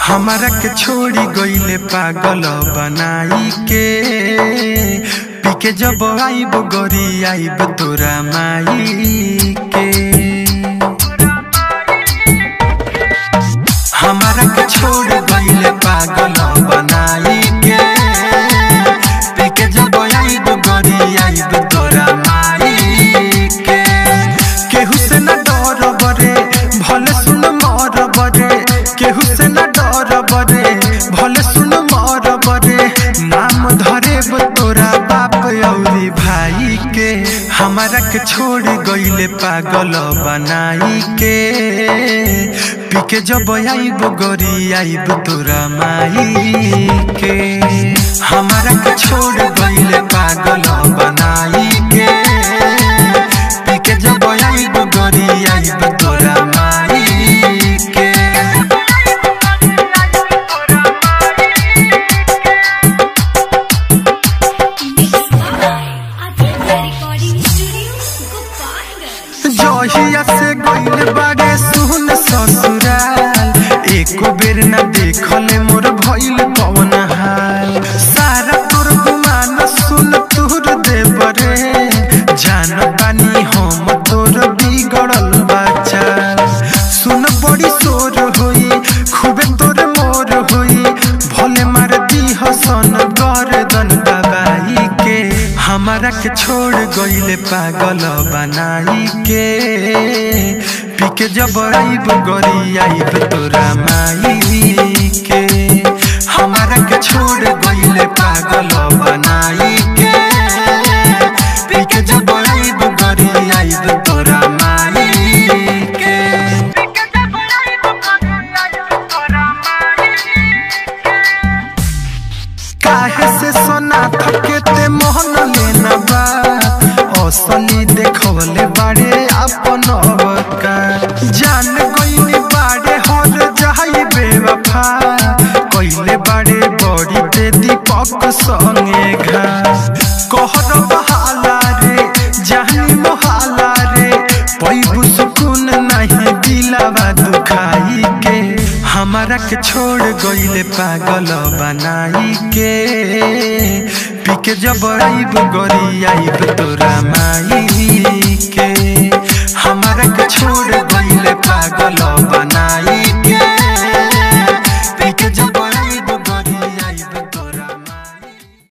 हमारा के छोड़ी गईले पागल बनाई के पीके जब आईब गोरी आईब तोरा माई के हमारा के छोड़ गईले पागल बनाई के पीके जब आईब गोरी आईब तोरा माई के केहू से न डर बरे भले सुन मर बरे केहू से न डर बरे भले सुन मर बरे नाम धरे तोरा बाप औरी भाई के हमारा के छोड़ गईले पागल बनाई के पीके जब आईब गोरी आईब तोरा माई के हमारा के छोड़ गईले पागल बनाई के पीके जब आईब गोरी आईब तोरा माई के रिकॉर्डिंग स्टूडियो गोपालगंज जहिया से गईल बागे सुन ससुराल एको बेर न देखले मोर भइल कवन हाल सारा तोर गुमान सुन तोर देवरे जान बानी हम तोर बिगड़ल बच्चा सुन बड़ी शोर होई खूबे तोर मोर होई भोले मार दी हसन गर्दन दबाई के हमारा के छोड़ गईले पागल बनाई के पीके जब आईब गोरी आईब तोरा माई के हमारा के छोड़ गईले पागल बनाई के पीके जब आईब गोरी आईब तोरा माई के काहे से सोना थके ते मोहन लेना बा असली देखवले बाड़े अपन अवका जान गईनी बाड़े हर जाई बेवफा कइले बाड़े बड़ी ते दीपक संगे घा कहर बहाला रे जानी मोहाला रे पैबु सुकून नहीं दिलावा दुखाई के हमारा के छोड़ गईले पागल बनाई के पीके जब आईब गोरी आईब तोरा माई